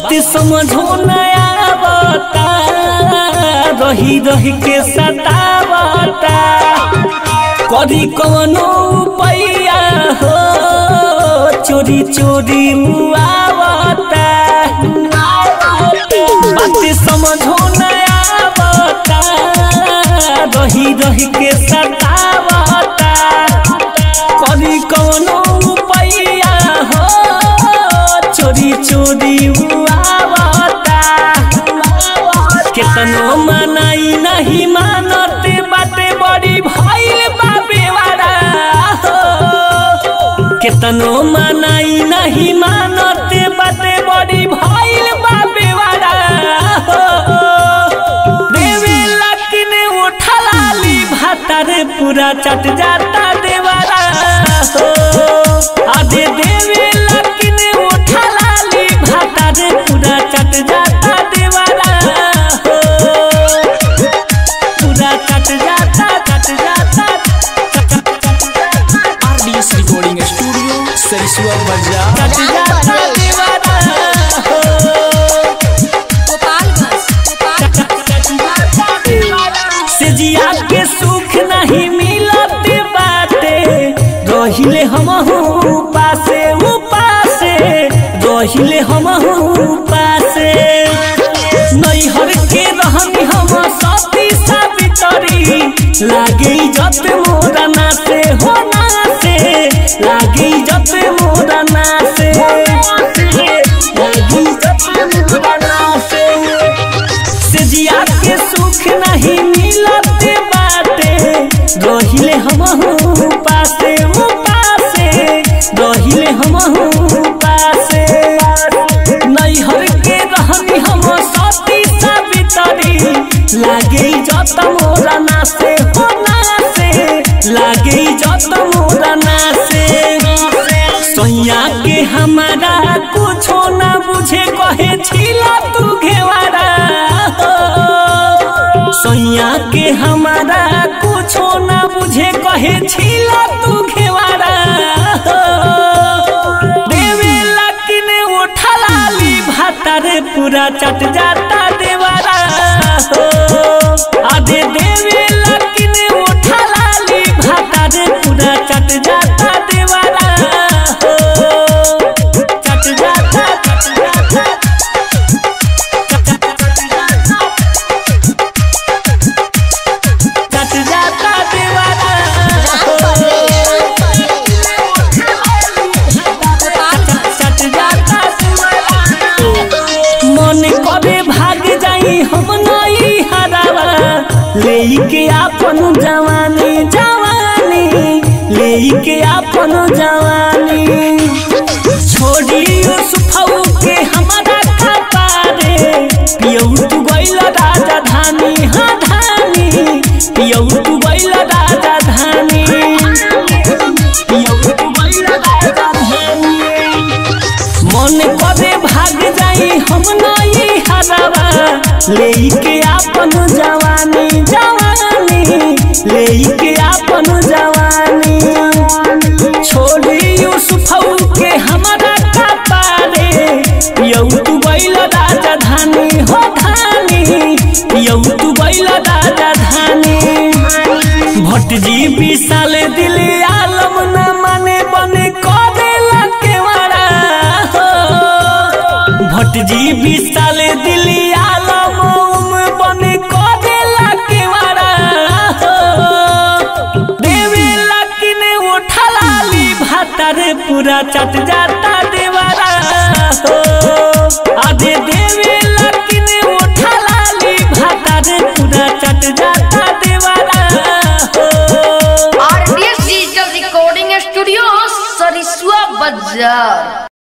बात समझो नया बता रही रही के सतावता करी कवनो पैया हो चोरी चोरी मुआवता बात समझो नया बता रही रही के सतावता करी कवनो पैया हो चोरी चोरी मुआवता केतनो मनाई नहीं मानते बाटे बड़ी भइल बाबे वाला हो केतनो मनाई नहीं मानते बाटे बड़ी भइल बाबे वाला हो देवे लकिन उठलाली भातारे पूरा चट जाता देवारा हो आधे देवे लकिन उठलाली भातारे पूरा चट जाता देवारा हो पूरा चट जाता चट जाता आरडीएस रिकॉर्डिंग स्टूडियो सरिसुआ बाजार चट जाता देवारा हो से जिया के सुख नहीं मिलत बाटे रहिले हमहू पासे उपासे रहिले हमहू पासे नैहर के रहनी हम सती सावित्री लागे जत मोरा नासे हो नासे लागे जत मोरा नासे लागे जत मोरा नासे से जिया के सुख नहीं मिलत बाटे रहिले हमहू पासे वो पासे रहिले हमहू पासे नैहर के रहनी हम सती सावित्री लागे जत मोरा नासे हो नासे लागे जत मोरा नासे सैया के हमारा कुछो ना बुझे कहे छिला तू घेवारा हो। सैया के हमारा कुछो ना बुझे कहे छिला तू घेवारा हो। देवे लकिन उठलाली भातारे पूरा चट जाता देवारा हो आधे देवे लकिन उठलाली भातारे पूरा चट जाता देवारा हो चट जाता चट जाता चट जाता देवारा हो चट जाता मन करे भाग जाई हम नई हरावा लेके आपन जवानी जवानी लेके आपन जवानी छोड़ी सुफाऊ के हमारा कपारे पियऊ तू गइल राजधानी हाँ धानी पियऊ तू गइल राजधानी पियऊ तू गइल राजधानी मन करे भाग जाई हम नई हरावा लेके आपन जवानी जवानी लेके आपन जवानी छोड़ी यूसुफऊ के हमारा कपारे यौ तू बैल राजधानी हो धानी यौ तू बैल राजधानी भटजी विशाल दिल आलम न माने बने करेला केवारा हो भटजी विशाल दिल आलम उम बने करेला केवारा हो देवे लकिन उठलाली भातारे पूरा चट जाता देवारा हो आधे देवे लकिन उठलाली भातारे पूरा चट जाता देवारा हो RDS digital recording studio Sarisua बाजार